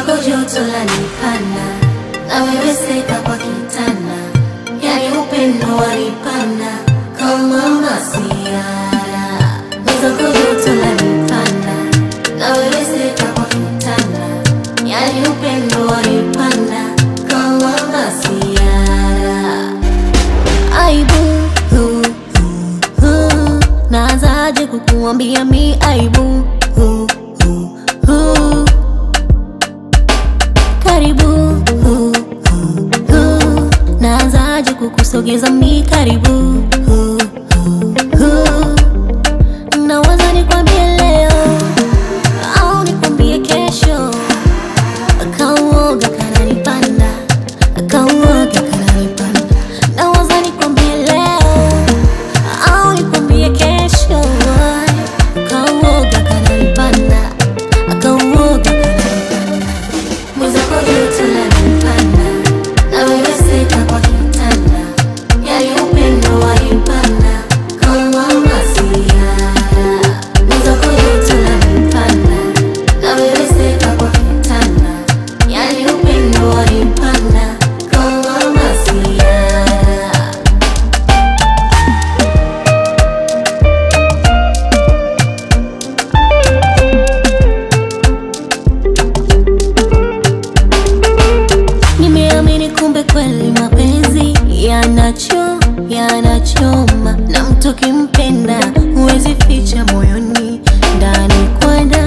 mwenzako joto lanipanda na wewe seka kwa kitanda, yani upendo wanipanda kama masiara. Mwenzako joto lanipanda na wewe seka kwa kitanda, yani upendo wanipanda kama masiara. Aibu hu, hu, hu. Naanzaje kukuambia mi aibu hu, hu, hu. Karibu hu, hu, hu. Naanzaje kukusogeza mi karibu hu, hu, hu. Nawaza nikwambie leo au nikwambie kesho Kauoga kananipanda, kauoga kananipanda. Nawaza nikwambie leo au nikwambie kesho. Kauoga kananipanda, kauoga kananipanda. Mwenzako joto lanipanda, na wewe seka kwa kitanda, yani upendo wanipanda kama masiara. Mwenzako joto lanipanda, na wewe seka kwa kitanda, yani upendo wanipanda kama masiara. Nimeamini kumbe kweli mapenzi yanacho yanachoma, na mtu kimpenda huwezi ficha moyoni, ndani kwa ndani